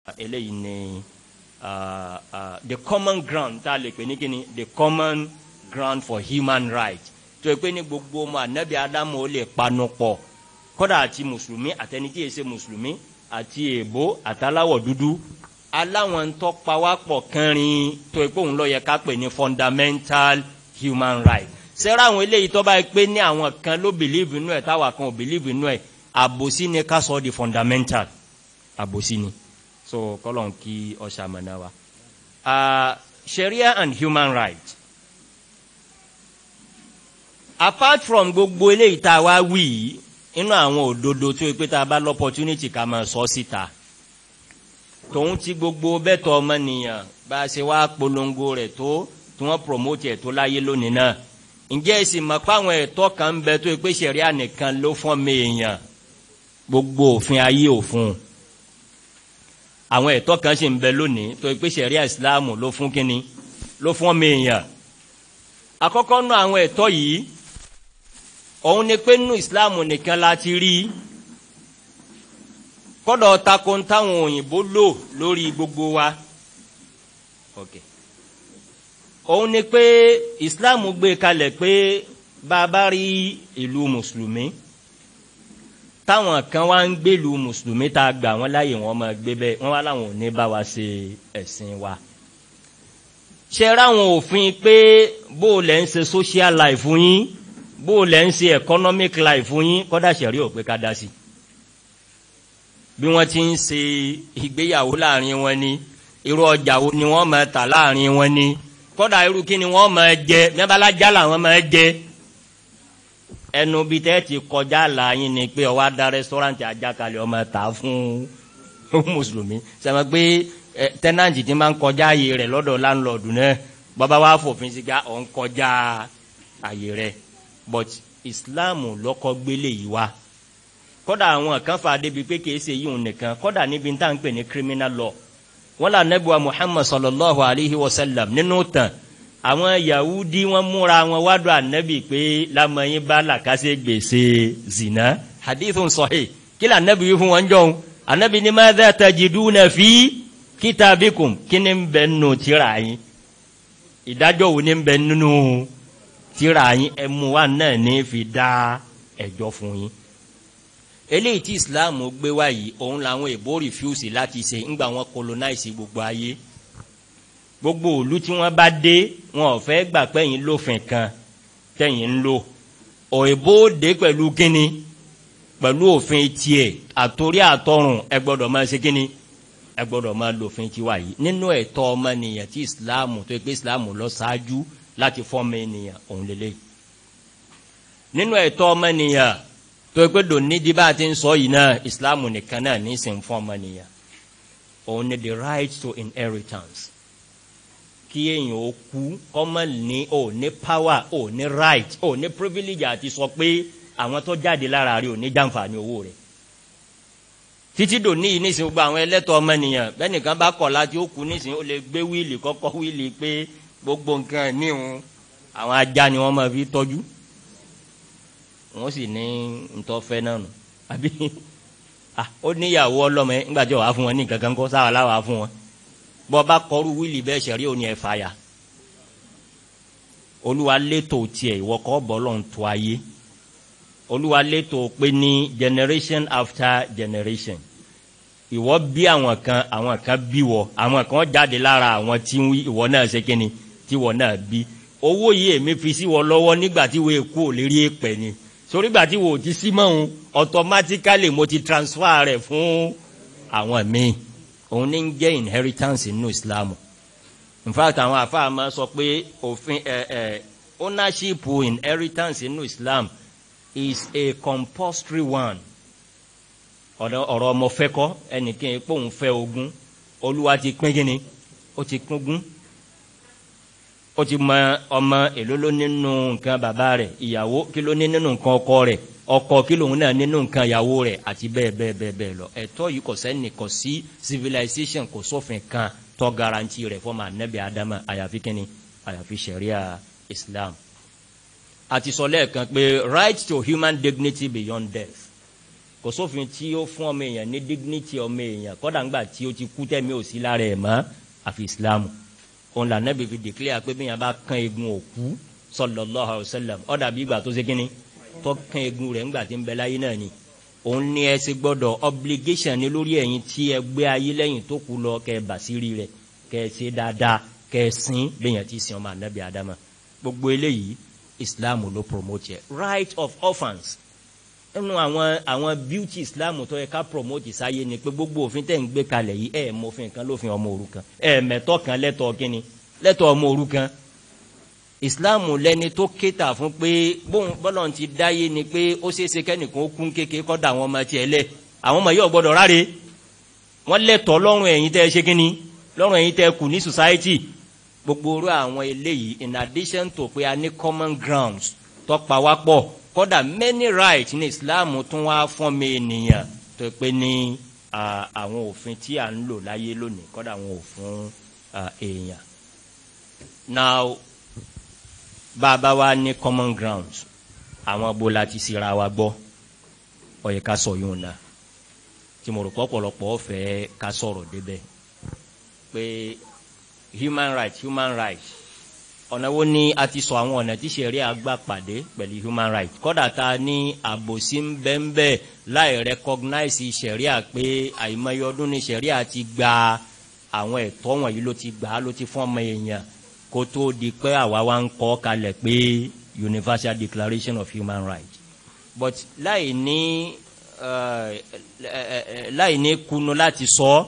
eléyìí ni uh, uh, the common ground tá a lè pè ní kíni the common ground for human rights tó yẹ pé ní gbogbo ọmọ anabi adamu ó lè panu pọ̀ kódà àti mùsùlùmí àtẹni tí yẹ ṣe mùsùlùmí àti èèbó àtàláwọ̀ dúdú aláwọn ń tọ́pa wá pọ̀ kẹrin tó yẹ pé òun lọ yẹ ká pè ní fundamental human rights sẹ́rẹ́ àwọn eléyìí tó bá yẹ pé ní àwọn kan ló believe inú ẹ̀ táwa kan ò believe inú ẹ̀ àbòsí ni ká sọ di fundamental àbòsí ni so kọ́lọ́n kí ọ̀sà mọ̀nà wa. Uh, sharia and human rights apart from gbogbo eléyìí tá a wá wí yìí inú àwọn òdodo tó yẹ pé tá a bá lọ́pọ̀tunity ká máa sọ síta tòun ti gbogbo bẹ́tọ̀ ọmọnìyàn bá a ṣe wá polongo rẹ̀ tó tí wọ́n promote ẹ̀ tó láyé lónìí náà ǹjẹ́ ẹ sì mọ̀ pé àwọn ẹ̀tọ́ kan ń bẹ tó yẹ pé sẹ̀ríà nìkan ló fọ́n mi èèyàn gbogbo òfin ayé òfun àwọn ẹ̀tọ́ kan sì ń bẹ lónìí tó yẹ pé sẹ̀ríà ìsìláàmù ló fún kínní ló fọ́n mi èèyàn àkọ́kọ́ nú àwọn ẹ̀tọ́ yìí òun ni pé nínú ìsìláàmù nìkan la ti rí kọ́dọ̀ tako ń táwọn òyìnbó lò lórí gbogbo wa okay. òun ni pé ìsìláàmù gbé kalẹ̀ pé bá a bá rí ìlú mùsùlùmí táwọn kan wá ń gbèlú mùsùlùmí tá a gbà wọ́n láàyè wọ́n máa gbé bẹ́ẹ̀ wọ́n wá láwọn ò ní bá wa ṣe ẹ̀sìn wa ṣe ráwọn òfin pé bó o lẹ́ ń ṣe social life fún yín bó o lẹ́ ń ṣe economic life fún yín kọ́dà ṣẹ̀rí ò pé ká dá sí i bí wọ́n ti ń ṣe ìgbéyàwó láàrin wọn ni irú ọjà wo ni wọ́n máa tà láàrin wọn ni kọ́dà irú kí ni wọ́n máa jẹ mẹ́bàlájà làwọn máa jẹ ẹnu bíi tẹ́ ti kọjá làyín ni pé ọwọ́ adá rẹ́sítọ́rántì ajákalẹ̀ ọmọ tà fún mùsùlùmí sẹ́mi pé tẹ́nàntì ti máa ń kọjá ààyè rẹ̀ lọ́dọ̀ láńlọ́ọ̀dù náà bàbá wa fòfin sí ká ọ̀ ń kọjá ààyè rẹ̀ but Islam lọ́kọ́ gbélé yìí wá kódà àwọn kan fà débi pé kìí ṣe yíwọn nìkan kódà níbi tá à ń pè ní criminal law wọn là nẹ́bùa Muhammad sallallahu alayhi wa sallam nínú tàn àwọn Yahudi wọn múra wọn wádùn ànábì pé lamọ̀yìn bá làkàṣe gbèsè zina hadithun sahih kí là ànábì yìí fún wọn jọ̀hún ànábì ní madha tajiduna fi kitabikum kí ni ń bẹ nù tírà yín ìdájọ́ wo ni ń bẹ nínú tírà yín ẹmu wa náà ní fi dá ẹjọ́ fún yín eléyìí tí islam gbé wá yìí òun làwọn èbó rìfúsì láti ṣe ńgbà wọn colonize gbogbo ayé gbogbo òlu tí wọn bá dé wọn ò fẹ́ gbà pẹ́yìn lófin kan tẹ̀yìn ń lò òyìnbó dé pẹ̀lú kínní pẹ̀lú òfin tiẹ̀ àtòrí àtọrùn ẹ gbọ́dọ̀ máa ṣe kínní ẹ gbọ́dọ̀ máa lòfin tiwa yìí nínú ẹ̀tọ́ ọmọnìyàn tí islam tó yẹ pé islam lọ ṣáájú láti fọ́ọ̀mù ènìyàn òun lélẹ́yìí nínú ẹ̀tọ́ ọmọnìyàn tó pé dòní di bá a ti ń sọ yìí náà islam nìkan náà ní sìn fún ọmọnìyàn òun ni the right to inheritance kí èèyàn ó kú kọ́mọ ní ò ní power ò ní right ò ní privilege àti sọ pé àwọn tó jáde lára rẹ̀ ò ní jàǹfààní owó rẹ̀ títí dòní yìí nísìnyí gbogbo àwọn ẹlẹ́tọ̀ ọmọnìyàn bẹ́ẹ̀ nìkan bá kọ̀ láti ó kú nísìnyí ó lè gbé wíìlì kọ́kọ́ wíìlì pé gbogbo nǹkan ẹ̀ níhun àwọn ajá ni wọ́n máa fi tọ́jú wọ́n sì ní ntọ́fẹ́ náà nù àbí ó níyàwó ọlọ́mọ ẹ ńgbà tí wàá fún wọn ní kankan kó sáwà láwàá fún wọn bọ́ bá kọrú wíìlì bẹ́ẹ̀ ṣẹ̀rí òní ẹ̀ fàyà olúwa létò tiẹ̀ ìwọ kọ́ bọ́ lọ́n tó ayé olúwa létò pé ní generation after generation ìwọ bí àwọn kan àwọn kan bí wọ àwọn kan jáde lára àwọn tí ìwọ náà ṣe kíni tí ìwọ náà bí owó yìí èmi fi sí wọ lọ́wọ́ nígbà tí wọ́n kú ò lérí èpè ni sórí gbà tí wò ó ti sí mọ́hún automatically mo ti transfer rẹ̀ fún àwọn míì òun ní ń jẹ́ inheritance nínú Islam in fact àwọn àfáà máa sọ pé òfin ẹ ẹ ownership inheritance nínú Islam is a compulsory one ọ̀rọ̀ ọmọ fẹ́ kọ́ ẹnìkan pé òun fẹ́ ogún olúwa ti pín kínní ó ti pín ogún ó ti mọ ọmọ èló ló nínú nǹkan bàbá rẹ̀ ìyàwó kí ló ní nínú nǹkan ọkọ rẹ̀ ọkọ kí lòun náà nínú nǹkan ìyàwó rẹ̀ àti bẹ́ẹ̀ bẹ́ẹ̀ bẹ́ẹ̀ bẹ́ẹ̀ lọ ẹ̀tọ́ yìí kò sẹ́ni kò sí civilization kò sófin kan tó garanti rẹ̀ fọmọ anabi adama àyàfi kínní àyàfi sharia islam àti sọ lẹ́ẹ̀kan pé right to human dignity beyond death kò sófin tí ó fún ọmọ èèyàn ní dignity ọmọ èèyàn kọ́dà ńgbà tí ó ti kú tẹ̀mí ò sí lára ẹ̀ mọ́ àfi islam òun là nẹ́bí fi declare pé bíyàn bá kán egun òkú sallallahu alaihi wasallam ó dàbí ìgbà tó ṣe kínní tó kán egun rẹ̀ ńgbà tí ń bẹ láyé náà ni òun ní ẹ ṣe gbọ́dọ̀ obligation ní lórí ẹ̀yin tí ẹ gbé ayé lẹ́yìn tó kú lọ kẹ́ ẹ bàṣírí rẹ̀ kẹ́ ẹ ṣe dáadáa kẹ́ ẹ sìn bíyàn ti sìn ọmọ ànábì adama gbogbo eléyìí islam ló promote yẹ right of orphans nínú àwọn àwọn beauty islam tó yẹ ká promote sáyé ni pé gbogbo òfin tẹ̀ ń gbé kalẹ̀ yìí ẹ̀ mọ̀fin kan lófin ọmọ òrukàn ẹ̀ mẹ̀tọ́ kan lẹ́tọ̀ kínni lẹ́tọ̀ ọmọ òrukàn islam lẹni tó kéta fún pé bóun bọ́lọ̀ ti dáyé ni pé ó ṣeé ṣe kẹ́nìkan ó kún kéke kọ́ da àwọn ọmọ tiẹ̀ lẹ̀ àwọn ọmọ yìí ò gbọ́dọ̀ ráre wọ́n lẹ́tọ̀ lọ́rùn ẹ̀yin tẹ́ ṣe kínni lọ́rùn ẹ̀yin tẹ́ kù ní society gbogbo orú àwọn eléyìí in addition to pé a ní common grounds tọ́pa wá pọ̀ kódà many rights ní islam tún wá fún mi ènìyàn tó pé ní àwọn òfin tí à ń lò láyé lónìí kódà àwọn òfin èèyàn now bàbá wa ní common grounds àwọn bó la ti sira wa gbọ́ ó yẹ ká sọ yóò na tí mo rò pọ̀ pọ̀lọpọ̀ fẹ́ ká sọ̀rọ̀ débẹ̀ pé human rights human rights ọ̀nà wo ni a ti sọ àwọn ọ̀nà tí sẹ̀rí àgbà pàdé pẹ̀lú human rights kọ́dà ta ní àbòsí ń bẹ́ ń bẹ́ láì recognize sẹ̀rí à pé àìmọye ọdún ní sẹ̀rí à ti gba àwọn ẹ̀tọ́ wọ̀nyí ló ti gbà á ló ti fún ọmọ èèyàn kó tó di pé àwa wa ń kọ́ kalẹ̀ pé universal declaration of human rights but láì ní uh, láì ní kunu láti sọ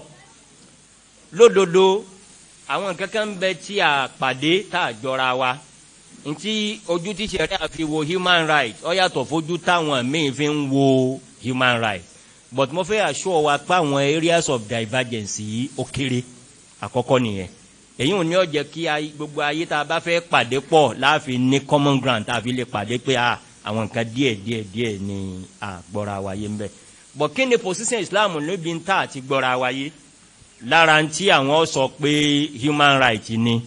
lódodo àwọn kankan bẹ tí a pàdé tá a jọra wa ntí ojú tí sẹ̀rí àfi wo human rights ó yàtọ̀ fojú táwọn míì fi ń wo human rights but mo fẹ́ assure wa pé àwọn areas of divergence yìí ó kéré àkọ́kọ́ nìyẹn èyí ò ní ọ jẹ́ kí gbogbo ayé tá a bá fẹ́ pàdé pọ̀ láàfin ní common ground tá a fi lè pàdé pé àwọn nǹkan díẹ̀ díẹ̀ díẹ̀ ni a gbọ́ra wa yé ń bẹ̀ but kí ni position Islam níbi ń tà àti gbọ́ra wa yé lára tí àwọn sọ pé human right ni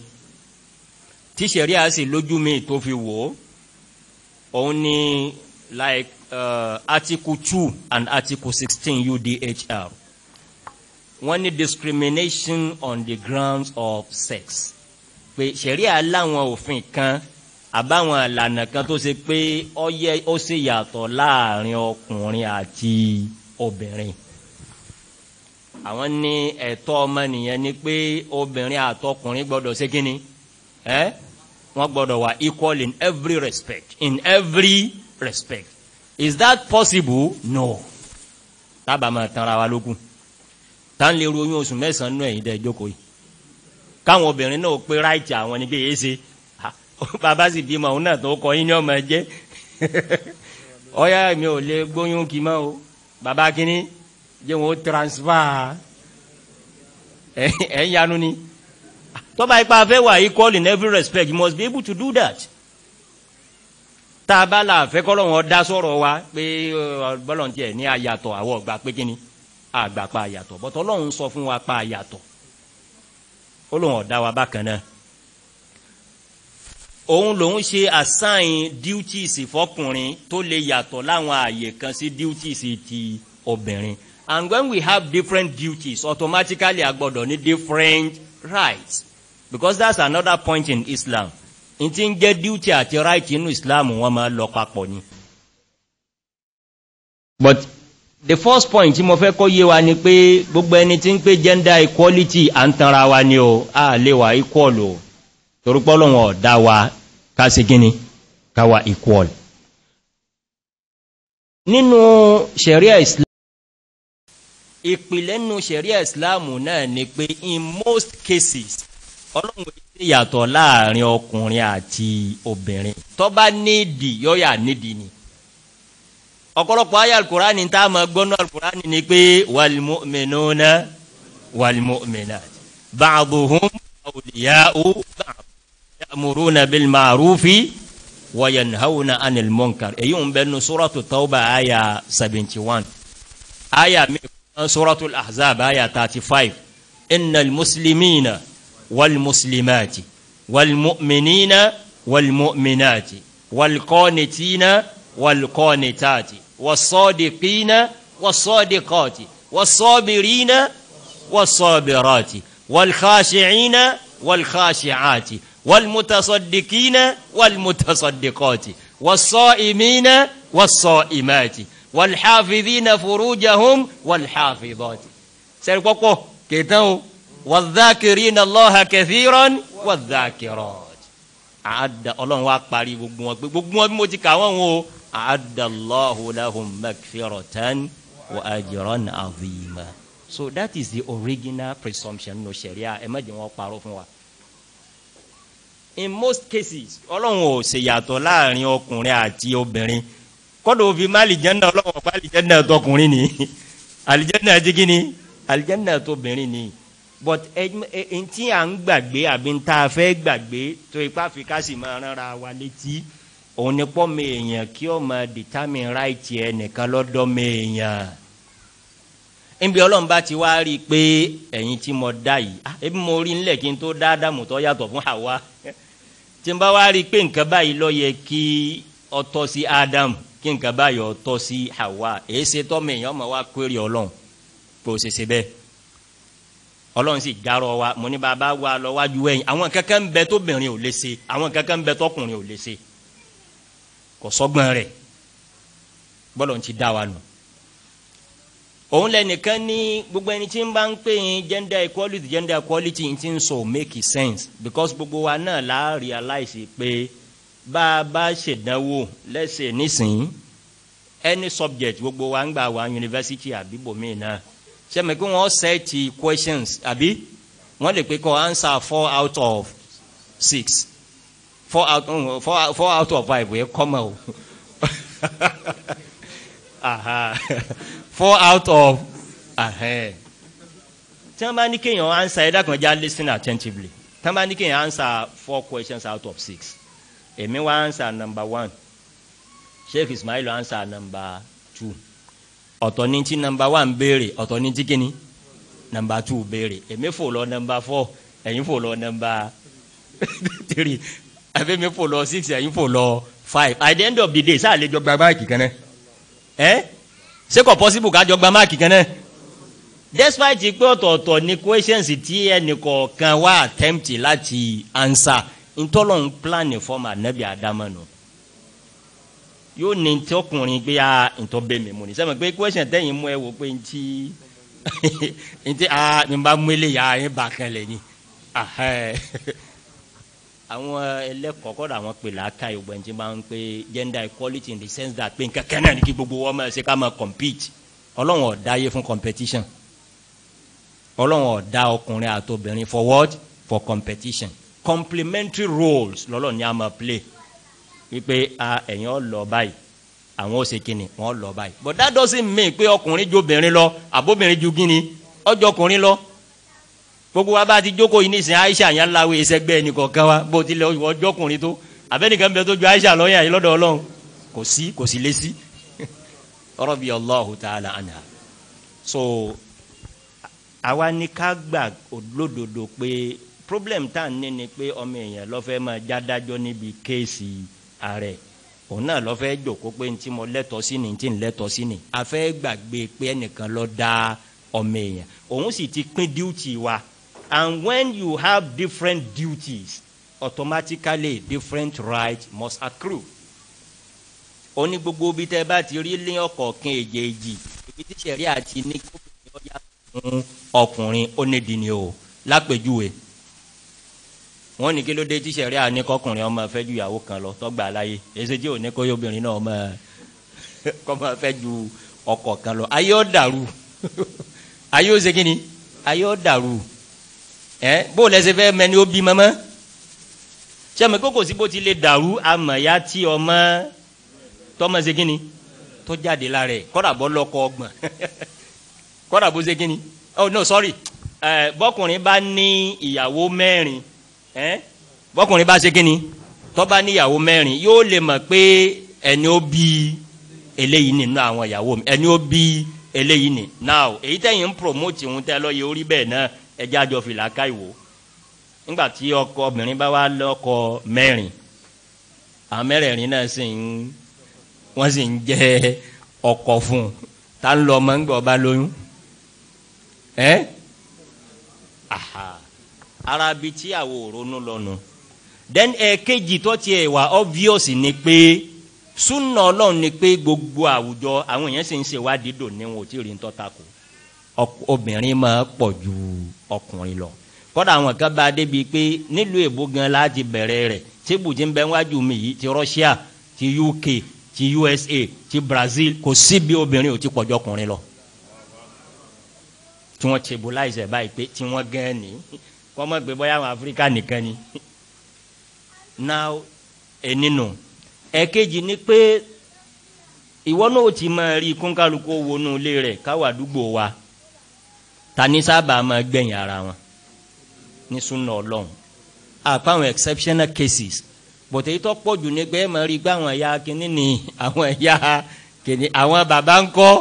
tí sẹ̀ríà sì lójú mi tó fi wò ó òun ni like uh, article two and article sixteen UDHR wọ́n ní discrimination on the grounds of sex pé sẹ̀ríà láwọn òfin kan àbáwọn ìlànà kan tó ṣe pé ó yẹ ó sì yàtọ̀ láàrin ọkùnrin àti obìnrin àwọn ní ẹ̀tọ́ ọmọnìyàn ni pé obìnrin àtọkùnrin gbọ́dọ̀ ṣe kínni ẹ́ wọ́n gbọ́dọ̀ wà equal in every respect in every respect is that possible no tábà máa tanra wa lókun tá n lè ro oyún oṣù mẹ́sàn-án nínú ẹ̀yìn dẹ́ jókòó yìí káwọn obìnrin náà pé ráìtì àwọn ni kéye ṣe bàbá sì bímọ òun náà tó kọ yín ní ọmọ ẹ jẹ ọyá mi ò lè gbóyún kí mọ́ o bàbá kínní jẹ́ wọn transfer ẹ̀ ń yanu ni tọ́ba ipa fẹ́ wà equal in every respect you must be able to do that tá a bá la fẹ́ kọ́ lọ́wọ́ dá sọ̀rọ̀ wa pé bọ́lọ̀ tiẹ̀ ní àyàtọ̀ àwọ̀ ọ̀gbà pé kíni àgbà pa àyàtọ̀ bọ́tọ̀ ọlọ́run sọ fún wa pa àyàtọ̀ ó lóun ọ̀dá wa bákan náà òun lòun ṣe assign duties fọkùnrin tó lè yàtọ̀ láwọn àyè kan sí duties ti obìnrin and when we have different duties automatically a gbọ́dọ̀ ní different rights because that's another point in Islam n ti ń jẹ́ duty àti right inú Islam wọ́n máa lọ papọ̀ ni. but the first point tí mo fẹ́ kọ́ yé wa ni pé gbogbo ẹni tí ń pé gender equality à ń tanra wa ni o a lè wà equal o torúpọ́ lọ́wọ́ ọ̀dá wa ká ṣe gíní ká wà equal. nínú sharia Islam ìpìlẹ̀ nínú sharia Islam náà ni pé in most cases ọlọ́run ṣe yàtọ̀ láàrin ọkùnrin àti obìnrin tó bá nídìí yọ́yà nídìí ni ọ̀pọ̀lọpọ̀ ayé alukurani tá a máa gbọ́nú alukurani ni pé wàlmùmínúna wàlmùmínà bàbùhùn awliya'u ba'd ya'muruna bil ma'rufi wa yanhawna 'anil munkar èyí ń bẹ nu suratu tawba aya seventy one aya mi suratu ahzab aya thirty five innal muslimina wal muslimati wal mu'minina wal mu'minati wal qanitina wal qanitati والصادقين was-sadiqati was-sabirina was-sabirati wal-khashi'ina wal-khashi'ati wal-mutasaddiqina wal-mutasaddiqati was-sa'imina was-sa'imati wal-hafidhina furujahum wal-hafidhati. sẹ́ni pọ́pọ́ kẹtàn o wal-dhakirina Allaha kathiran wal-dhakirat. àádá ọlọ́run wa parí gbogbo wọn pé gbogbo wọn bí mo ti kà wọ́n o àádá Allahu lahum magfiratan wa ajran azima. so that is the original presumption no sharia ẹ má jẹ́ wọn parọ́ fún wa. in most cases ọlọ́run ò ṣèyàtọ̀ láàrin ọkùnrin àti obìnrin kọ́dọ̀ òfin má àlìjẹ́nà ọlọ́run ọ̀pá àlìjẹ́nà tọkùnrin ni àlìjẹ́nà ti kí ni àlìjẹ́nà tóbìnrin ni but ẹn tí à ń gbàgbé àbí ń tá a fẹ́ gbàgbé tó ipá fi ká sì máa ránra wa létí òun ni pọ́ mi èèyàn kí ó máa determine right ẹ nìkan lọ́dọ̀ mi èèyàn níbi ọlọ́run bá ti wá rí i pé ẹ̀yin tí mo dá yìí ebi mo rí nílẹ̀ kí n tó dá Ádámù tó yàtọ̀ fún Háwà tí n bá wá rí i pé nǹkan báyìí ló yẹ kí ó tọ́ sí Ádámù kí nǹkan báyìí ó tọ́ sí Háwà èyí ṣe tọ́ mi èèyàn máa wá query ọlọ́run pé ó ṣe ṣe bẹ́ẹ̀ ọlọ́run sì jarọ wa mo ní bàbá wa lọ wájú ẹ̀yìn àwọn kankan ń bẹ tóbìnrin ò lè ṣe àwọn kankan ń bẹ tọkùnrin ò lè ṣe kò sọ́gbọ́n rẹ̀ bọ́lọ̀ ń ti dá wa nù. òun lẹ́nìkan ní gbogbo ẹni tí ń bá ń pè yín gender equality gender equality ti ń sọ make sense because gbogbo wa náà la realize pé bá a bá ṣèdánwò lẹ́sẹ̀ nísìnyí any subject gbogbo wa ń gbà wá university àbí bòmíì náà sẹ́mi kí wọ́n sẹ́ẹ̀tì questions àbí wọ́n lè pe kọ́ answer four out of six four out um, four, four out of five wẹ́ kọ́mọ̀ o four out of tí wọ́n bá ní kéèyàn answer ẹ̀dá kan já listen attentively tí wọ́n bá ní kéèyàn answer four questions out of six èmi wá answer number one Sheikh Ismail answer number two ọ̀tọ̀ ní tí nọmba one béèrè ọ̀tọ̀ ní tí kíni nọmba two béèrè èmi fò lọ nọmba four ẹ̀yin fò lọ nọmba three àbẹ́mi fò lọ six ẹ̀yin fò lọ five at the end of the day sáà lè jọ gba máàkì kan náà ẹ́ ṣé kò possible ká jọ gba máàkì kan náà despite pé ọ̀tọ̀ọ̀tọ̀ ní questions tí ẹnìkọ̀ọ̀kan wá attempt láti answer ntọ́lọ́ ń plan fọ́ọ̀mù ànábì àdámọ̀ nù. No yóò ní tí ọkùnrin gbé a ntọ́ bẹ́ẹ̀ mi mú ni sẹ́mi pé question tẹ́yìn mú ẹ wò pé ntí ntí a ní bá mú eléyà ẹ bá kan lẹ̀ ni àwọn ẹlẹ́kọ̀ọ́ kọ́dà àwọn pè láàka ìwé ẹni tí wọ́n ń pè gender equality in the sense that pé nǹkan kan náà ní kí gbogbo wọn máa ṣe ká máa compete ọlọ́run ọ̀dá yé fún competition ọlọ́run ọ̀dá ọkùnrin àtobìnrin for what for competition complementary roles lọ́lọ́run ní a máa play wípé a ẹ̀yin ọ lọ báyìí àwọn ó ṣe kíni wọ́n lọ báyìí but that doesn't mean pé ọkùnrin ju obìnrin lọ àbóbìnrin ju kíni ọjọ́ ọkùnrin lọ gbogbo wa bá ti jókòó yìí nísìnyí Aisha yẹn láwé ẹsẹgbẹ́ ẹnìkọ̀ọ̀kan wa bó tilẹ̀ ọjọ́ ọkùnrin tó abẹ́nìkan bẹ tó ju Aisha lọ́yà yìí lọ́dọ̀ Ọlọ́run kò sí kò sí lé sí radiyallahu ta'ala anha so àwa ní ká gbà lódodo pé problem tá à ń ní ni pé ọmọ èèyàn lọ́fẹ́ máa jádájọ́ níbi kéèsì ààrẹ òun náà lọ́fẹ́ jòkó pé ntí mo lẹ́tọ̀ọ́ sí ni ntí ń lẹ́tọ̀ọ́ sí ni a fẹ́ gbàgbé pé ẹnìkan ló dá ọmọ èèyàn òun sì ti pín duty wa and when you have different duties automatically different rights must accrue ó ní gbogbo bí tẹ́ bá ti rí lé ọ̀kọ̀ọ̀kan èjèèjì ibi tí sẹ̀rí àti ní kóbìnrin ó yà fún ọkùnrin ó ní dìní o lápèjúwe wọn ní kí ló dé tí sẹ̀rí àní kọkùnrin ọmọ fẹ́ ju ìyàwó kan lọ tọ́gbà láyé èsì tí ò ní kó obìnrin náà ọmọ kọ́ ọmọ fẹ́ ju ọkọ kan lọ ayé ó dàrú ayé ó ṣe kí ni ayé ó dàrú ẹ bó lẹsẹ fẹ́ mẹni ó bí mọ́mọ́ sẹ́mi kókò sí bó ti lè dàrú amọ̀ya tí ọmọ tọmọ ṣe kí ni tó jáde lára ẹ̀ kọ́dà bọ́ lọ́kọ ọgbọ̀n kọ́dà bó ṣe kí ni oh no sorry ẹ bọ́kùnrin bá ní ìyàwó mẹ́rin ẹ bọ́kùnrin bá ṣe kí ni tó bá ní ìyàwó mẹ́rin yóò lè mọ̀ pé ẹni ó bí eléyìí nínú àwọn ìyàwó mi ẹni ó bí eléyìí ni now èyí tẹ̀yìn ń promote ìhun tẹ́ lọ́ọ́ yẹ orí bẹ́ẹ̀ náà ẹjẹ́ àjọ fìlà ká ìwò nígbà tí ọkọ obìnrin bá wá lọ́kọ mẹ́rin àwọn mẹ́rẹ̀ẹ̀rin náà sì ń wọ́n sì ń jẹ́ ọkọ fún un ta ń lọ ọmọ ń gbọ́ ọba lóyún ẹ́ aha ara bi tí àwọn òrónú lọ́nu then ẹ̀ẹ́kejì tó tiẹ̀ wà obvious ni pé súnà ọlọ́run ni pé gbogbo àwùjọ àwọn èèyàn sì ń ṣèwádìí dò ní wọn ò tí ì rí ń tọ́ta kù obìnrin máa pọ̀ ju ọkùnrin lọ kọ́dà àwọn kan bá débi pé nílùú èbó gan láti bẹ̀rẹ̀ rẹ̀ tí bùjí ń bẹ wájú mi yìí ti Russia ti UK ti USA ti Brazil kò síbi obìnrin ò ti pọ̀ ju ọkùnrin lọ tí wọ́n stabilize ẹ̀ báyìí pé tí wọ́n gan ni wọ́n mọ̀ pé bóyá àwọn Áfíríkà nìkan ni now ẹnìnú ẹ̀kejì ni pé ìwọ náà ti máa rí kónkálukú wọnú ilé rẹ̀ káwá àdúgbò wa tani sábà máa gbẹ̀yìn ara wọn ní súnà ọlọ́run àpá àwọn exceptional cases bọ̀tẹ́ yìí tó pọ̀ jù ní pé ẹ máa rí pé àwọn ẹ̀yà kìíní ni àwọn ẹ̀yà kìíní àwọn bàbá ń kọ́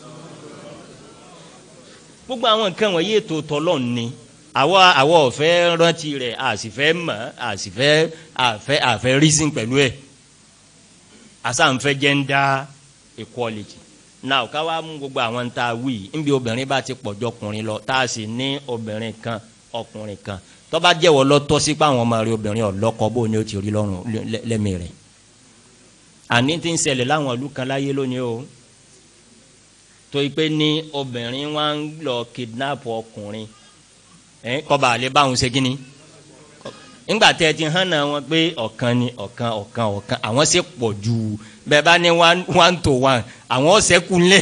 gbogbo àwọn nǹkan wọ̀nyí ètò tọ́lọ̀ ni àwa àwa ọ̀fẹ́ rántí rẹ̀ àsìfẹ́ mọ̀ àsìfẹ́ àfẹ́ àfẹ́ reason pẹ̀lú ẹ̀ àsànfẹ́ gender equality now ká wá mú gbogbo àwọn ń ta wí níbi obìnrin bá ti pọ̀jọ́ ọkùnrin lọ tá a sì ní obìnrin kan ọkùnrin kan tó bá jẹ́wọ́ lọ́tọ́ sí pé àwọn ọmọ rẹ̀ obìnrin ọ̀lọ́kọ bó ni ó ti rí lọ́rùn lẹ́mìí rẹ̀ àní tí ń ṣẹlẹ̀ láwọn ìlú kan láyé lónìí o tó yí pé ní obìnrin wá ń lọ kidnap ọkùnrin ẹ kọba àlẹ báwọn ṣe kínní nígbà tẹ ti hàn náà wọn pé ọ̀kan ni ọ̀kan ọ̀kan ọ̀kan àwọn ṣe pọ̀ ju bẹ́ẹ̀ bá ní one one to one àwọn ṣẹ́kù lé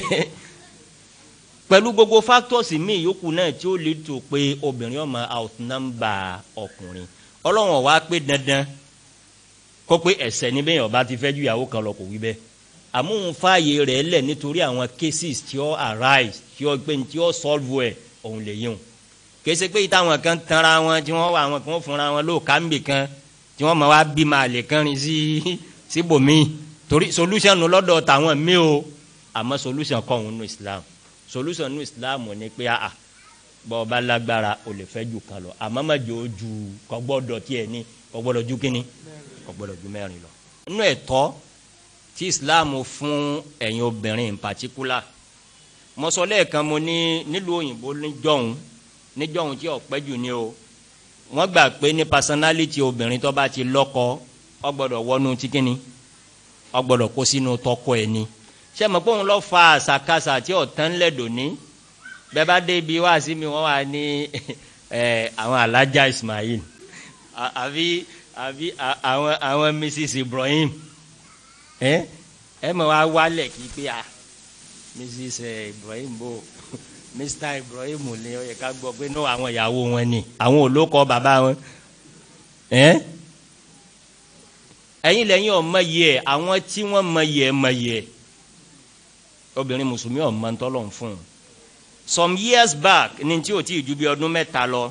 pẹ̀lú gbogbo factors míì yòókù náà tí ó lè tó pé obìnrin ọmọ outnumber ọkùnrin ọlọ́wọ̀n wá pé dandan kó pé ẹ̀sẹ̀ níbẹ̀ yẹn ọba ti fẹ́ ju ìyàwó kan lọ kò wí bẹ́ẹ̀ àmóhun fààyè rẹ̀ lẹ̀ nítorí àwọn cases tí ó arise tí ó gbé tí ó solve ẹ̀ òun lè yíwọn kèsì pé ìtàwọn kan tanra wọn tí wọ́n wà àwọn kan fúnra wọn ló kàmbì kan tí wọ́n mọ̀ wá bí máa lè kánrin sí síbòmí torí solution lọ́dọ̀ tàwọn mí o àmọ́ solution kọ́ òun nù Islam solution nù Islam ni pé a bọ́ ọba lágbára o lè fẹ́ ju kan lọ àmọ́ má jò ó ju kò gbọ́dọ̀ tiẹ̀ ní kò gbọ́dọ̀ ju kínní kò gbọ́dọ̀ ju mẹ́rin lọ. nínú ẹ̀tọ́ tí Islam fún ẹ̀yin obìnrin in particular mọ́sọ́lẹ́ kan mo ní nílùú òyìnbó níjọ́hún níjọ́hún tí ọ̀pẹ́ jù ní o wọ́n gbà pé ní personality obìnrin tó bá ti lọ́kọ ó gbọ́dọ̀ wọnú tí kínní ó gbọ́dọ̀ kó sínú tọkọ ẹ̀ ni ṣé mo pé òun lọ fa àṣàkáṣà tí ọ̀tán lẹ́dọ̀ ní bẹ́ẹ̀ bá dé ibi wá sí mi wọ́n wà ní àwọn alájà Ismail àbí àbí àwọn àwọn Mrs Ibrahim ẹ ẹ mọ̀ wá wálẹ̀ kí pé a Mrs Ibrahim bò Mr Ibrahim ni ó yẹ ká gbọ́ pé ní àwọn ìyàwó wọn ni àwọn olókọ bàbá wọn ẹ ẹ̀yin lẹ́yìn ọmọ yẹ àwọn tí wọ́n mọ yẹ mọ yẹ obìnrin mùsùlùmí ọmọ ntọ́lọ̀ ń fún un some years back ní tí o ti ju bí ọdún mẹ́ta lọ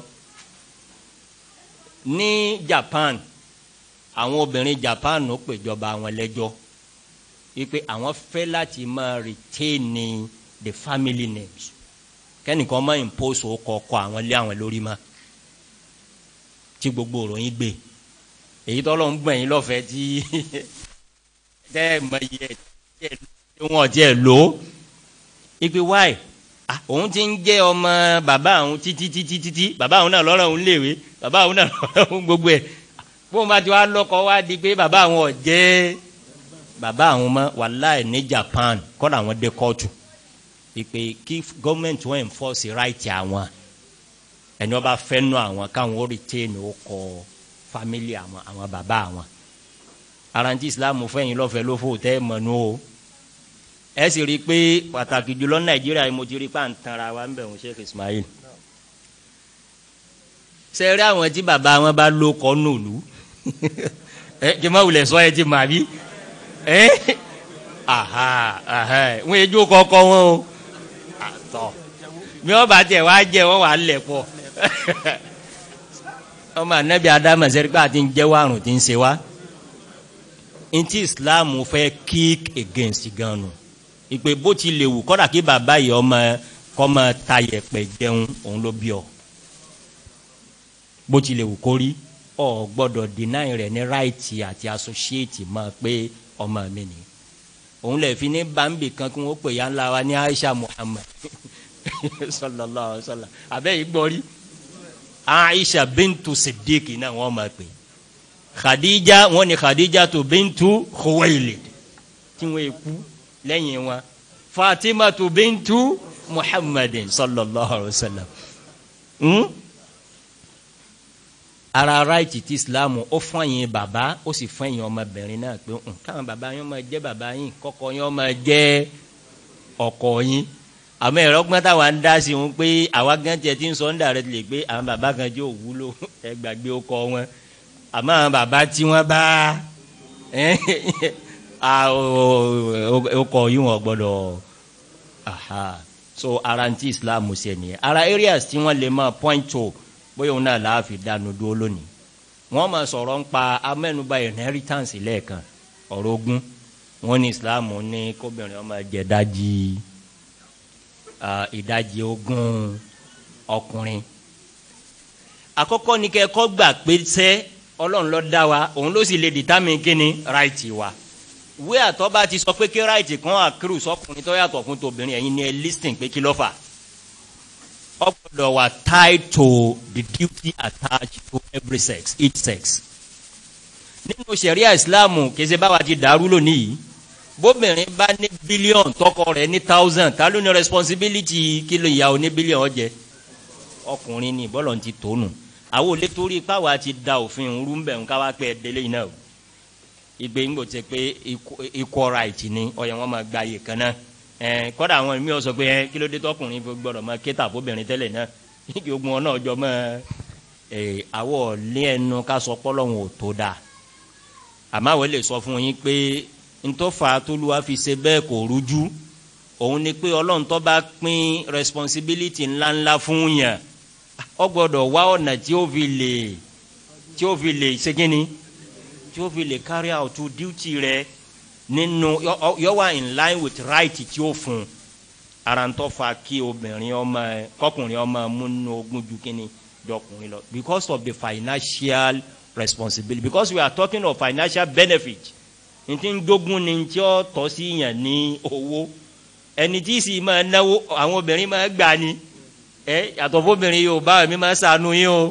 ní Japan àwọn obìnrin Japan ó pèjọba àwọn lẹ́jọ́ wípé àwọn fẹ́ láti máa retain the family names kẹ́nìkan máa impose ọkọ ọkọ àwọn lé àwọn lórí ma tí gbogbo òròyìn gbé èyí tọ́lọ́ ń gbẹ̀yìn lọ́fẹ̀ẹ́ tí tẹ́ ẹ̀ mọ iye ẹ̀ wọn jẹ lò ó ipe wáì òun ti ń jẹ ọmọ bàbá àwọn títí títí títí bàbá àwọn náà lọ́rọ̀ òun léwe bàbá àwọn náà lọ́rọ̀ òun gbogbo ẹ̀ bóun bá ti wá lọ́kọ wá di pé bàbá àwọn ọ̀jẹ́ bàbá àwọn ọmọ wàláì ní Japan kọ́dà àwọn dé kóòtù ipe kí gọ́ọ̀mẹ̀ntì wọn enforce right àwọn ẹni wọn bá fẹ́ nù àwọn káwọn ó retain ó kọ family àwọn àwọn bàbá àwọn aranti Islam fẹ́yìn lọ́fẹ̀ẹ́ ló fò tẹ́ mọ̀nú o ẹ sì rí i pé pàtàkì jùlọ nàìjíríà mo ti rí i pé à ń tanra wa ń bẹ̀ wọ́n Sheikh Ismail ṣe rí àwọn tí bàbá wọn bá ló kọ́ nùlù ẹ kí n má wulẹ̀ sọ ẹ ti mà bí ẹ aha aha wọn èjò kọ́kọ́ wọn o àtọ̀ bí wọ́n bá tẹ̀ wá jẹ́ wọ́n wà á lẹ̀ pọ̀ ọmọ anabi adamu ṣe rí i pé àti ń jẹ́wọ́ àrùn tí ń ṣe wá ntí Islam fẹ́ kick against gan nù ìpè bó ti lè wù kọ́dà kí bàbá yìí ọmọ kọ́ máa ta yẹ̀pẹ̀ jẹun òun ló bí ọ bó ti lè wù kó rí ọ gbọ́dọ̀ deny rẹ̀ ní right àti associate máa pé ọmọ mi ni òun lè fi ní bambi kan kí wọ́n pè ya ńlá wa ní Aisha Muhammad sallallahu alaihi wasallam abẹ́ yìí gbọ́ rí Aisha bintu Siddiq náà wọ́n máa pè Khadija wọ́n ní Khadija tó bintu Khuwailid tí wọ́n kú lẹ́yìn wọn Fatima tó bintu Muhammadin sallallahu alaihi wasallam. Hmm? ara ráìtì tí islam ó fún ẹ̀yin bàbá ó sì fún ẹ̀yin ọmọbìnrin náà pé káwọn bàbá yín máa jẹ́ bàbá yín kọ́kọ́ yín máa jẹ́ ọkọ yín àmọ́ ẹ̀rọ gbọ́n táwa ń dá sí wọn pé àwa gan tiẹ̀ ti ń sọ ń dà rẹ lè pé àwọn bàbá kan jẹ́ òwúlò ẹ gbàgbé ọkọ wọn àmọ́ àwọn bàbá tí wọ́n bá ọkọ yín wọ́n gbọ́dọ̀ so ara ti islam ṣe nìyẹn ara areas tí wọ́n lè máa point to bóyá òun náà láàfin dánu dúró lónìí wọ́n máa sọ̀rọ̀ ń pa amẹ́nuba inheritance lẹ́ẹ̀kan ọ̀rọ̀ ogún wọ́n ní islam ní kóbìnrin ọmọ jẹ dájí ìdajì ogún ọkùnrin àkọ́kọ́ ní kẹ́kọ́ gbà pé sẹ́ ọlọ́run ló dá wa òun ló sì lè determine kíni right wa wí àtọ́ bá ti sọ pé kí right kan àkírù sọkùnrin tó yàtọ̀ fún tobìnrin ẹ̀yin ni ẹ listing pé kí ló fà ó gbọ́dọ̀ wà tied to the duty attached to every sex each sex. nínú sẹ̀ríà ìsìláàmù kìí báwa ti dàrú lónìí yìí bóbìnrin bá ní bílíọ̀n tọkọ rẹ̀ ní thousand ta ló ní responsibility kí ló ìyàwó ní bílíọ̀n jẹ ọkùnrin ní bọ́lọ̀ ti tónu àwọn olè torí káwa ti da òfin rú bẹ̀ ń káwa pẹ́ délé yìí náà ìgbé ńgbò tẹ pé equal right ni ọ̀yẹ̀ wọn máa gba iye kan náà kọ́dà àwọn mi ò sọ pé kí ló dé tọkùnrin gbọ́dọ̀ máa kéta fóbìnrin tẹ́lẹ̀ náà kí ogun ọ náà jọ mọ́ àwọ̀ lé ẹnu ká sọ pọ́lọ́hún ò tó dáa àmọ́ àwọn lè sọ fún yín pé ntọ́fà tóluwa fi ṣe bẹ́ẹ̀ kò rújú òun ni pé ọlọ́run tó bá pín responsibility ńláńlá fún yàn ọ gbọ́dọ̀ wá ọ̀nà tí ó fi lè tí ó fi lè ṣe kínni tí ó fi lè carry out duty rẹ̀ nínú yọ wà in line with right tí ó fún ara ń tọ́ fa kí obìnrin ọmọ kọkùnrin ọmọ múnú ogún ju kíni jọkùnrin lọ because of the financial responsibility because we are talking of financial benefit n ti ń gbógun ni tí ó tọ́ sí yàn ní owó ẹni tí sì máa náwó àwọn obìnrin máa gbà ní ẹ yàtọ̀ fóbìnrin yóò bá mi máa ṣàánú yín o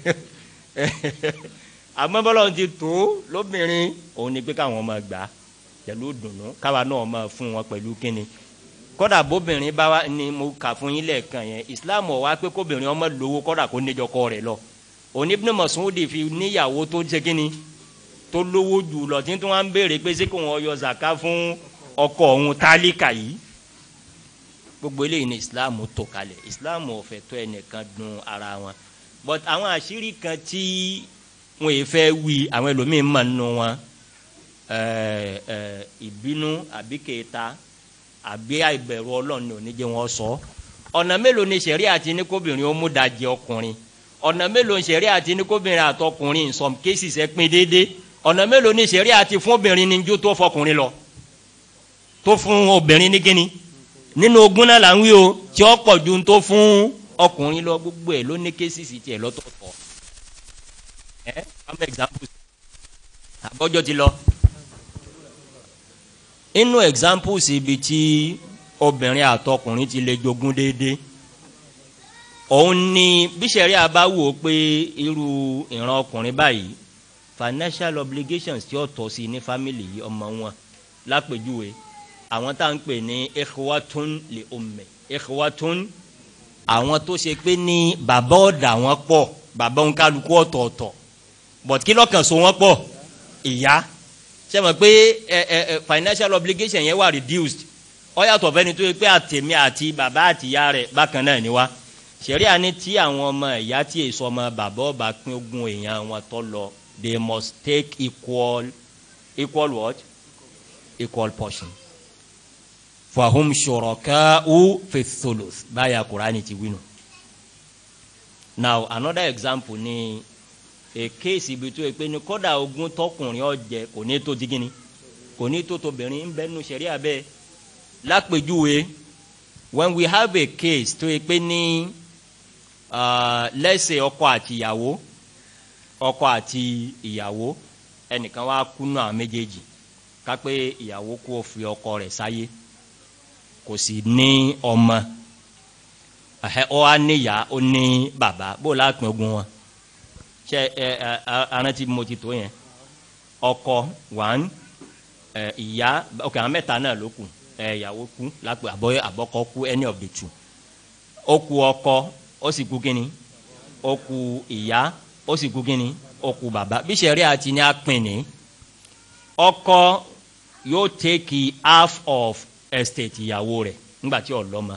àmọ́ bọ́lá ti tó lóbìnrin òun ni pé káwọn máa gbà á pẹ̀lú dùnú káwa náà máa fún wọn pẹ̀lú kíni kọ́dà bóbìnrin bá wa ni mo kà fún yín lẹ́ẹ̀kan yẹn islam ọ̀ wá pé kóbìnrin ọmọ lówó kọ́dà kó níjọkọ rẹ̀ lọ òní Ibn Mas'ud fi níyàwó tó ṣe kíni tó lówó jù lọ tí wọ́n ń béèrè pé ṣé kò wọ́n yọ zaka fún ọkọ òun tálíkà yìí gbogbo eléyìí ni islam tó kalẹ̀ islam ò fẹ́ tó ẹnìkan dun ara wọn but àwọn àṣírí kan tí wọn yìí fẹ́ wí àwọn ẹlòmíín mọ̀ nínú wọn ìbínú àbí kẹta àbí àìbẹ̀rù ọlọ́run ní oníjẹ́ wọn sọ ọ̀nà mélòó ni sẹ̀rí àti ní kóbìnrin ó mú dajì ọkùnrin ọ̀nà mélòó ni sẹ̀rí àti ní kóbìnrin àtọkùnrin in some cases ẹ pín déédéé ọ̀nà mélòó ni sẹ̀rí àti fún obìnrin ní ju tó fọkùnrin lọ tó fún obìnrin ní kíni nínú ogún náà là ń wí o tí ó pọ̀ ju tó fún ọkùnrin lọ gbogbo ẹ̀ ló ní cases tiẹ̀ lọ́tọ̀ọ̀tọ̀ ẹ some examples àbọ̀jọ́ ti lọ inú examples ibi tí obìnrin àtọkùnrin ti lè jogún déédéé òun ni bíṣẹ̀rí àbáwò pé irú ìran ọkùnrin báyìí financial obligations tí ó tọ́ sí ní family yìí ọmọ wọn lápèjúwe àwọn tá à ń pè ní ikhwatun li ummi ikhwatun àwọn tó ṣe pé ní bàbá ọ̀dà wọn pọ̀ bàbá òǹkálukú ọ̀tọ̀ọ̀tọ̀ but kí lọ́kàn so wọn pọ̀ ìyá ṣe mọ̀ pé ẹ ẹ ẹ financial obligation yẹn wà reduced ó yàtọ̀ fẹ́ni tó yẹ pé àtẹ̀mí àti bàbá àtìyá rẹ̀ bákan náà ni wá ṣẹ̀ríà ní tí àwọn ọmọ ìyá tí èso ọmọ bàbá ọba pín ogún èèyàn wọn tó lọ they must take equal equal what equal portion fahum shuraka'u fi thuluth báyà kúránì ti wí nù. now another example ni a case ibi tó yẹ pé ní kódà ogún tọkùnrin ọjẹ kò ní tó digini kò ní tó tóbìnrin ń bẹ nínú ṣẹ̀ríà bẹ́ẹ̀ lápèjúwe when we have a case tó yẹ pé ní lẹ́sẹ̀ ọkọ àti ìyàwó ọkọ àti ìyàwó ẹnìkan wá kú nù àwọn méjèèjì kápẹ́ ìyàwó kó fi ọkọ rẹ̀ sáyé kò sì ní ọmọ ẹ̀hẹ́ ọ á níyà ó ní bàbá bó o lápin ogun wọn ṣe ẹ ẹ arántí mo ti tó yẹn ọkọ one ẹ ìyá ok àwọn mẹ́ta náà ló kù ẹ ìyàwó kú lápẹ àbọ àbọkọ kú any of the two ó kù ọkọ ó sì kú kínní ó kù ìyá ó sì kú kínní ó kù bàbá bí sẹ́rí àti ní apin ní ọkọ yóò take half of estate ìyàwó rẹ̀ nígbà tí ó lọ́mọ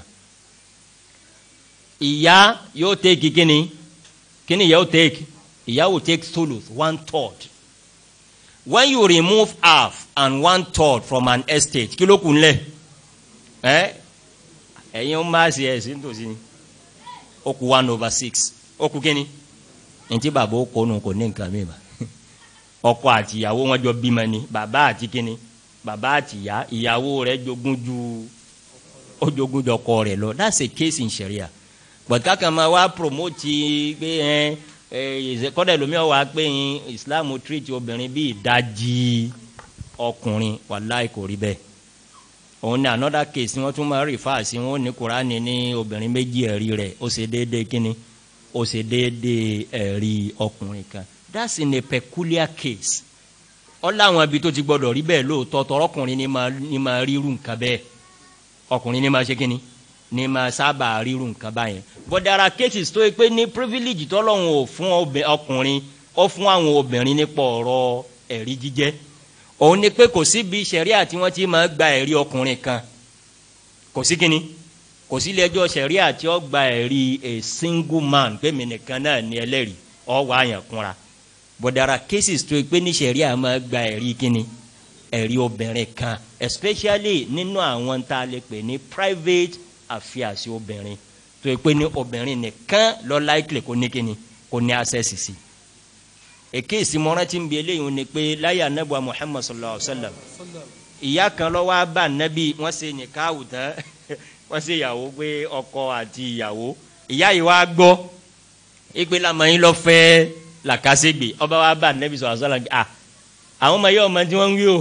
ìyá yóò take kíni kíni ìyá yóò take ìyá will take thuluth one third when you remove half and one third from an estate kí ló kù ńlẹ̀ ẹ ẹ̀yin ó máa ṣe ẹ̀sìn tòsí ni ó kù one over six ó kù kíni ntí bàbá ó kónú kò ní nǹkan mìíràn ọkọ àti ìyàwó wọn jọ bímọ ni bàbá àti kíni bàbá àti ìyá ìyàwó rẹ̀ jogún ju ó jogún jọ ọkọ rẹ̀ lọ that's a case in sharia but kákan máa wá promote pé ẹ ẹ kọ́dà lómi ọ̀wá pé islam treat obìnrin bí ìdajì ọkùnrin wàláì kò rí bẹ́ẹ̀ òun ní another case wọ́n tún máa refer sí wọn ní kuraani ní obìnrin méjì ẹ̀rí rẹ̀ ó ṣe déédéé kínní ó ṣe déédéé ẹ̀rí ọkùnrin kan that's in a peculiar case ọláwọn ibi tó ti gbọdọ̀ rí bẹ́ẹ̀ lóòótọ́ tọrọkùnrin ní máa ní máa ríru nǹkan bẹ́ẹ̀ ọkùnrin ní máa ṣe kínní ní máa sábà ríru nǹkan báyẹn but there are cases tó yẹ pé ní privilege tọ́lọ́hún ò fún ọkùnrin ó fún àwọn obìnrin nípa ọ̀rọ̀ ẹ̀rí jíjẹ́ òun ni pé kò síbi sẹ̀ríà tí wọ́n ti máa gba ẹ̀rí ọkùnrin kan kò sí kínní kò sí ilé-ẹjọ́ sẹ̀ríà tí ó gba ẹ̀rí a single man pé mi nìkan náà ní ẹlẹ́rìí ọ̀ wá yàn kúnra but there are cases tó yẹ pé ní sẹ̀ríà máa gba ẹ̀rí kínní ẹ̀rí obìnrin kan especially nínú àwọn tá a lè pè ní private affairs obìnrin tó yẹ pé ní obìnrin nìkan lọ likely kó ní kíni kó ní access sí èké ìsìmọ́ràn tí ń bi eléyìí ni pé láyé anábọ̀ muhammad sallallahu alayhi wa sallam ìyá kan lọ wá bá anabi wọ́n ṣe nìkaahù tán wọ́n ṣe ìyàwó pé ọkọ àti ìyàwó ìyá yìí wá gbọ́ ìpè lamọ̀yìn lọ fẹ́ làkàṣègbè ọba wa bá anabi sallallahu alayhi wa sallam ah àwọn ọmọ yẹ ọmọ tí wọ́n ń wí o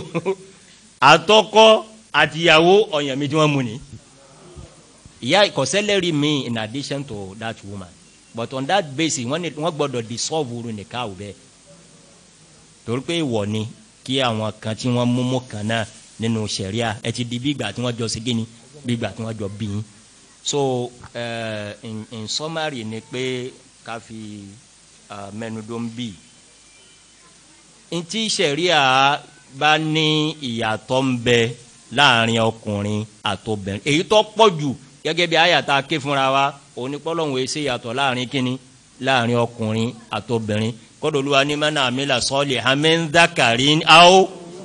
àtọkọ àti ìyàwó ọ̀yàn mi tí wọ́n mú ni ìyá ìkọ̀sẹ́lẹ̀rì mi in addition to that woman but on that basis wọ́n gbọ́dọ̀ dissolve uru nìka ò bẹ́ẹ̀ torí pé ìwọ ni kí àwọn kan tí wọ́n mú mú kan náà nínú sẹ̀ríà ẹ ti di bí ìgbà tí wọ́n jọ segin ni bí ìgbà tí wọ́n jọ bí yín so uh, in, in summary ni pé ká fi uh, mẹnudó ń bì ntí sẹ̀ríà bá ní ìyàtọ̀ ń bẹ láàrin ọkùnrin àtobìnrin èyí tó pọ̀ jù gẹ́gẹ́ bí àyàtà ké fúnra wa onípọ́lọ́hún èsì yàtọ̀ láàrin kínní láàrin ọkùnrin àtobìnrin kọ́dọ̀lúwa ní mẹ́nà àmìlà sọ́ọ̀lì hamẹ́ńdàkàrí áó.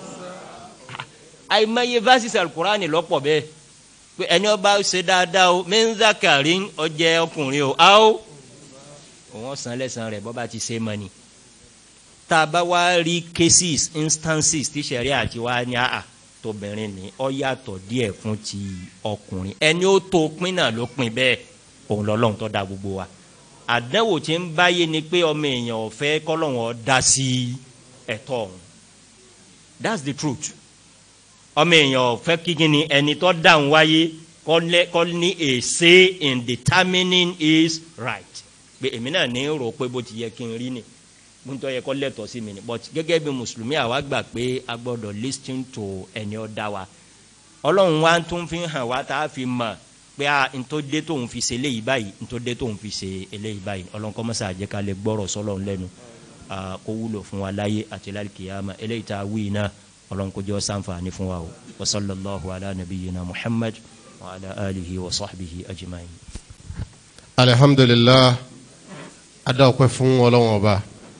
àìmọye verses alukurani lọ́pọ̀ bẹ́ẹ̀ pé ẹni ọba ṣe dáadáa o mẹ́ńdàkàrí ọjẹ́ ọkùnrin o áó. òun san lẹ́sàn rẹ̀ bọ́ bá ti ṣe mọ́ ni. tá a bá wá rí cases instances tí sẹ̀rí àti wá ní àà tóbìnrin ni ọ yàtọ̀ díẹ̀ fún ti ọkùnrin ẹni ó tó pín náà ló pín bẹ́ẹ̀ òun lọ́lọ́run tó da gbogbo wa àdánwò tí ń báyé ni pé ọmọ èèyàn ò fẹ́ kọ́lọ́wọ́n dá sí ẹ̀tọ́ ọ̀hún that's the truth ọmọ èèyàn ò fẹ́ kí ni ẹni tó dáhùn wáyé kọ́ ní a say in determining his right pé èmi náà ní rò pé bó ti yẹ kí n rí ni mo ń tọ́ yẹ kọ́ lẹ́tọ̀ọ́ sí mi ni but gẹ́gẹ́ bí mùsùlùmí àwa gbà pé a gbọ́dọ̀ listen to ẹni ó dá wa ọlọ́run wa tún fi hàn wá tá a fi mọ̀ pé a ntòdé tóun fi ṣe eléyìí báyìí ntòdé tóun fi ṣe eléyìí báyìí ọlọ́run kọ́ mọ́sá àjẹ́ ká lè gbọ́rọ̀ sọ́lọ́run lẹ́nu kó wúlò fún wa láyé àti lálùkìyàmà eléyìí tá a wí iná ọlọ́run kó jẹ́ ọ́ sànfààní fún wa o wa sallallahu ala nabiyyina muhammad wa ala alihi wa sahbihi ajma'in. alihamdulilah adáwọ̀pẹ́ fún ọlọ́run ọba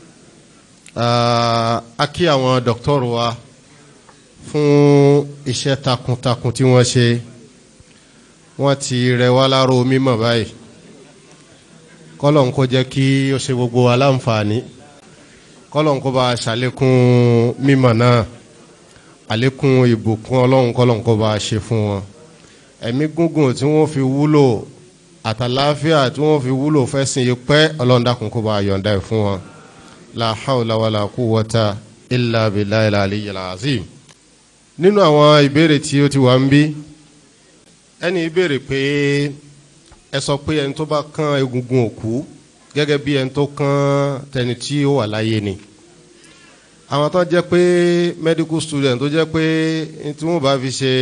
a kí àwọn dọ́kítọ́rù wa fún iṣẹ́ takuntakun tí wọ́n ṣe wọ́n ti rẹ̀ wá láró mímọ̀ báyìí kọ́lọ̀n kó jẹ́ kí ó ṣe gbogbo wa láǹfààní kọ́lọ̀n kó bá ṣàlékún mímọ̀ náà àlékún ìbùkún ọlọ́run kọ́lọ̀n kó bá ṣe fún wọn ẹ̀mí gúngùn tí wọ́n fi wúlò àtàláfíà tí wọ́n fi wúlò fẹ́ sìn yí pẹ́ ọlọ́run dákun kó bá yọ̀ǹda ẹ̀ fún wọn la hawla wala quwwata illa billahi al-aliyyil azim nínú àwọn ìbéèrè tí ó ti wà ń bí ẹni ìbéèrè pé ẹ sọ pé ẹni tó bá kán egungun òkú gẹ́gẹ́ bí ẹni tó kán tẹni tí ó wà láyé ni àwọn tó jẹ́ pé medical student tó jẹ́ pé tí wọ́n bá fi ṣe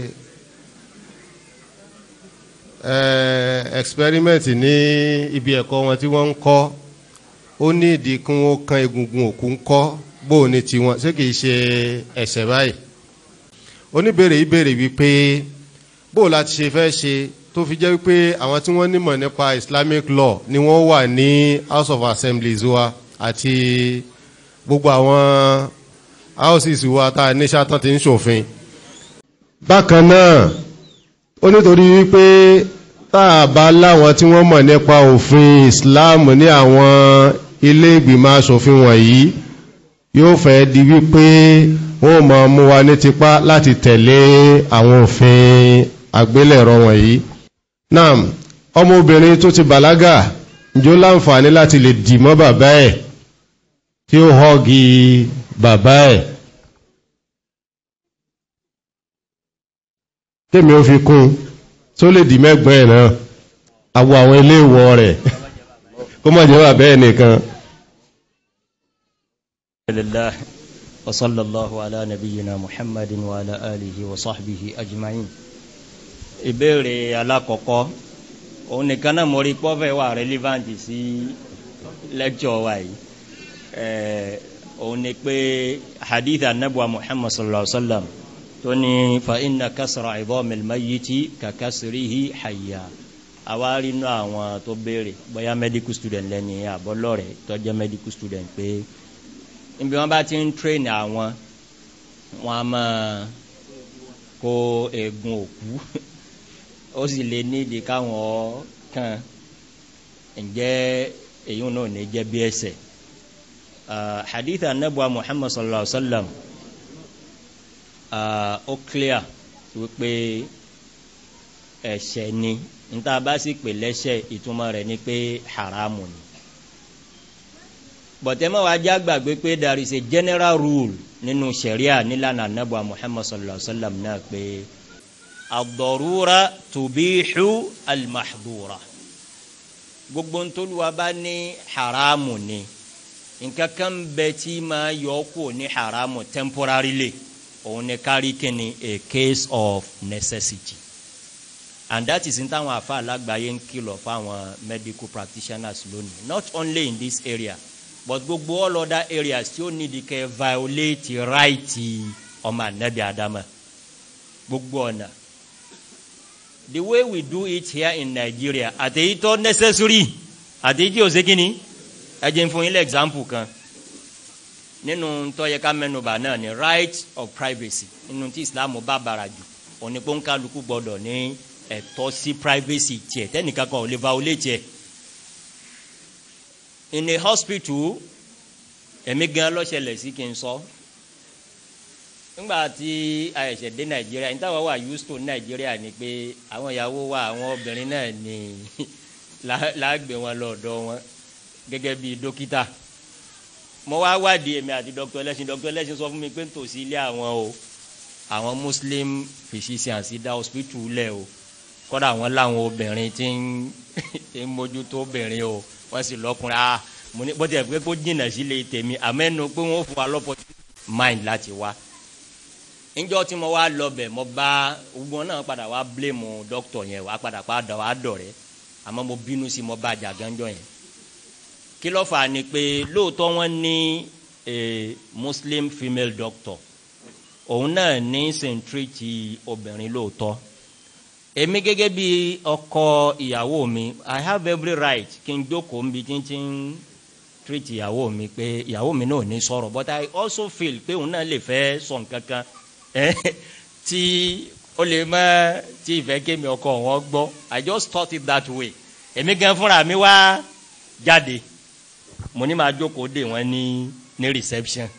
experiment ní ibi ẹ̀kọ́ wọn tí wọ́n ń kọ́ ó ní ìdí kí wọ́n kán egungun òkú ń kọ́ bó o ní tiwọn ṣé kìí ṣe ẹ̀ṣẹ̀ báyìí oníbèrè ìbéèrè wípé bó o láti ṣe fẹ́ ṣe tó fi jẹ́ wípé àwọn tí wọ́n nímọ̀ nípa Islamic law ni wọ́n wà ní House of Assemblies wa àti gbogbo àwọn houses wa tá a ní sátán ti ń ṣòfin. bákan náà ó nítorí wípé tá a bá láwọn tí wọ́n mọ̀ nípa òfin Islam ní àwọn ilé ìgbìmọ̀ asòfin wọ̀nyí yóò fẹ́ di wípé wọ́n máa mú wa ní tipá láti tẹ̀lé àwọn òfin àgbélẹ̀rọ wọ̀nyí. náà ọmọbìnrin tó ti bàlágà njó láǹfààní láti lè dì mọ́ bàbá ẹ̀ tí ó họ́gi bàbá ẹ̀. kémi ó fi kún tó lè dì mẹ́gbọ́n ẹ̀ náà àwọ àwọn ilé ìwọ rẹ̀ kó má jẹ́ bàbá ẹ̀ nìkan. لله وصلى الله على نبينا محمد وعلى آله وصحبه أجمعين ìbéèrè alákọ̀ọ́kọ́ òun nìkan náà mo rí pọ́fẹ́ wà relevant sí lecture wa yìí òun ni pé hadith anabuwa muhammad sallallahu alaihi wa sallam tó ní fa inna kasra idhamil mayyiti ka kasrihi hayya àwa rí inú àwọn tó béèrè bóyá medical student lẹ́ni àbọ̀lọ́rẹ̀ tó jẹ́ medical student pé níbi wọn bá ti ń train àwọn wọn a máa kó eegun òkú ó sì lè nídìí káwọn kan ǹjẹ́ èyí náà ní jẹ́ bí ẹsẹ̀ hadith anabuwa muhammad sallallahu alaihi wa sallam ó clear wípé ẹ̀ṣẹ̀ ni níta bá sì pè lẹ́ṣẹ̀ ìtumọ̀ rẹ̀ ni pé haramu ni bọ̀tẹ́mọ̀ wa já gbàgbé pé there is a general rule nínú sẹ̀ríà nílànà anábọ̀ muhammad sallallahu alayhi wa sallam náà pé ad-darura tubihu al-mahdura gbogbo ntoluwa bá ní haramu ni nǹkan kan bẹ tí máa yọ kó ní haramu temporarily òun ni kárí kíni a case of necessity and that is n táwọn afa alágbàáyé ń kìlọ̀ fáwọn medical practitioners lónìí not only in this area but gbogbo all other areas tí ó nídìí kẹ́ violate right ọmọ anabi adama gbogbo ọ̀nà the way we do it here in Nigeria àtẹ̀yí tó necessary àtẹ̀yí tí o ṣe kíni ẹ jẹ́ n fún yín lé example kan nínú tó yẹ ká mẹ́nubà náà ni right of privacy nínú tí Islam bá bàrà jù òní pé ń kálukú gbọdọ̀ ní ẹ̀tọ́ sí privacy tiẹ̀ tẹ́nìkan kan ò lè violate tiẹ̀ in a hospital èmi gan lọ́sẹ̀lẹ̀ sí kí n sọ nígbà tí àyẹ̀sẹ̀ dé nàìjíríà níta wà wà used to nàìjíríà ni pé àwọn ìyàwó wa àwọn obìnrin náà ni láàgbé wọn lọ́dọ̀ wọn gẹ́gẹ́ bí dókítà mo wá wádìí èmi àti dr ẹlẹ́sìn dr ẹlẹ́sìn sọ fún mi pé nítòsí ilé àwọn o àwọn muslim physicians dá hospital lẹ̀ o kọ́dà àwọn láwọn obìnrin tí ń mójútó obìnrin o wọ́n sì lọ́kùnrin ah mo ní bọ́tẹ̀ pé kó jìnnà sílé tèmi àmẹ́nu pé wọ́n fún wa lọ́pọ̀ mind láti wá. níjọ́ tí mo wá lọ bẹ̀ mo bá gbogbo náà padà wá blame doctor yẹn wá padà padà wá dọ̀rẹ́ àmọ́ mo bínú sí mo bá jà gánjọ́ yẹn. kí ló fà á ni pé lóòótọ́ wọ́n ní a muslim female doctor òun náà ní sèǹtírìtì obìnrin lóòótọ́ èmi gẹ́gẹ́ bí ọkọ ìyàwó mi i have every right kí n jókòó nbí tí n ti ń treat ìyàwó mi pé ìyàwó mi náà ní sọ̀rọ̀ but i also feel pé òun náà lè fẹ́ sọ nǹkan kan tí ó lè má tí ìfẹ́ kémi ọkọ wọn gbọ́ i just thought it that way èmi gan fúnra mi wá jáde mo ní máa jókòó dè wọ́n ní ní reception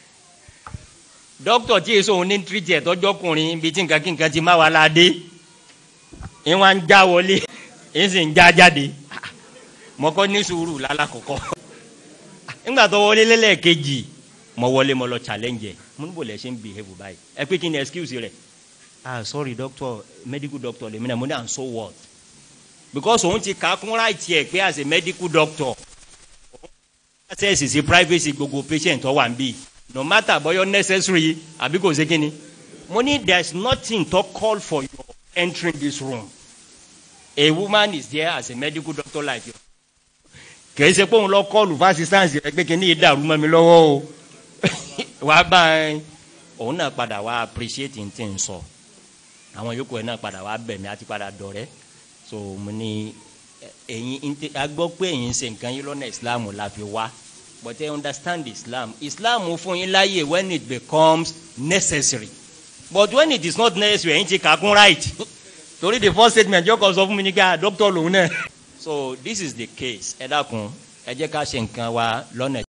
dókítà tí èso òun ní treat ẹ̀ tọ́jọ́kùnrin ibi tí nǹkan kí nǹkan ti má wà ládé ìwọ̀n ń já wọlé ń sì ń já jáde mọ́kọ́ ní sùúrù lálàkọ́kọ́ nígbà tó wọlé lẹ́lẹ́kejì mo wọlé mo lọ challenge mo ní bò lẹ ṣe ń behave báyìí ẹ pé kí ni excuse rẹ ah sorry doctor medical doctor lèmi náà mo ní à ń so what because òun ti kà á kún right yẹ pé as a medical doctor access sí privacy gbogbo patient tó wà ń bì no matter bóyá necessary àbí kò sí kíni mo ní there is nothing to call for your entering this room a woman is there as a medical doctor like you kìí ṣe pé òun lọ kọlù fún assistance rẹ pé kíní ìdàrú mọ́ mi lọ́wọ́ o wà á bá ẹ òun náà padà wá appreciate n tí n sọ àwọn yòókù ẹ náà padà wá bẹ̀ mí àti padà dọ̀rẹ́ so mo ní ẹ̀yin agbọ́ pé ẹ̀yin ṣe nǹkan yín lọ́nà islam la fi wá but I understand islam islam fún yín láàyè when it becomes necessary but when it is not necessary ẹ̀yin ti kàkún right torí the first statement yóò kọ́ sọ fún mi ní ká doctor lòun náà so this is the case ẹ dákun ẹ jẹ́ ká ṣe nǹkan wa lọ́nà.